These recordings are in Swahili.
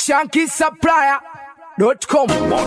shankisupplier.com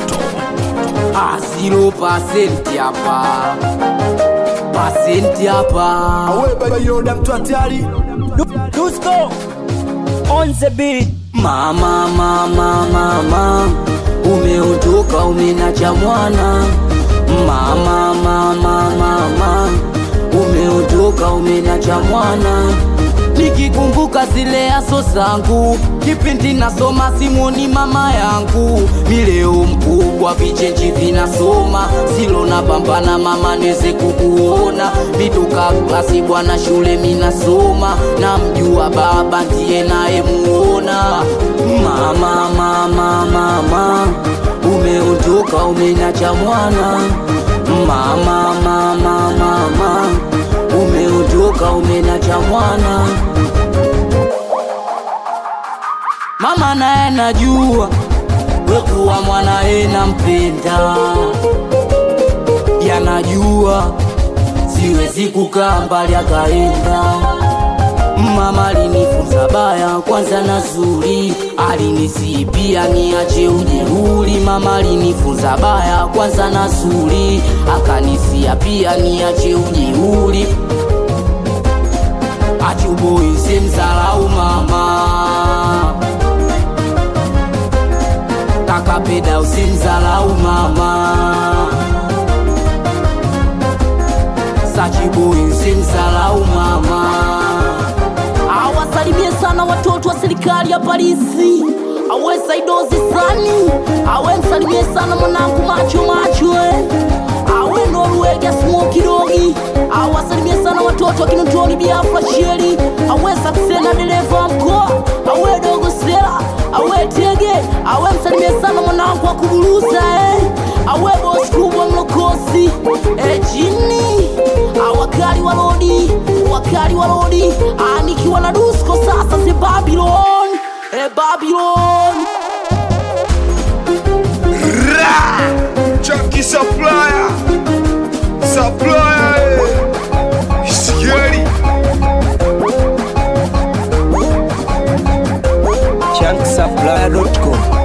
Asilo pasenti hapa, pasenti hapa. Yoda mtu hatari Dusko on the beat Mama, mama, mama, umeondoka umenacha mwana. Mama, mama, mama, umeondoka umenacha mwana. Nikikumbuka zile aso zangu, kipindi nasoma simoni mama yangu, mileo mkubwa vichenji vinasoma, silo na pambana mama neze kukuona, mitoka klasi bwana shule minasoma, na mjua baba ndiye naye muona. Mama, mama, mama, umeondoka umenacha mwana. Mama, mama, mama, umeondoka umenacha mwana. Mama naye najua wekuwa mwanaye nampenda, yanajua siwezi kukaa mbali akaenda. Mama alinifunza baya kwanza na zuri, alinisipia niache ujeuri. Mama alinifunza baya kwanza na zuri, akanisia pia niache ujeuri. Achuboi simsalau mama kakapeda usimzalau mama sachiboi usimzalau mama awasalimie sana watoto wa serikali ya Parisi, awe Saidozi Sani, awe msalimie sana mwanangu macho macho, eh. awe Norwega Smoky Dogi, awasalimie sana watoto wa Kinondoni Biafra Sheri, awe Saksena dereva wa mkoa, awe Dogo Sela, awe Tege, awe msalimie sana mwanangu wa kuburusa eh. awe bosi kubwa mlokosi eh, jini awakali wa lodi wakali wa lodi Ah, nikiwa na dusko sasa si Babylon eh, Babylon Chucky Supplier Supplier eh. Scary shankisupplier.com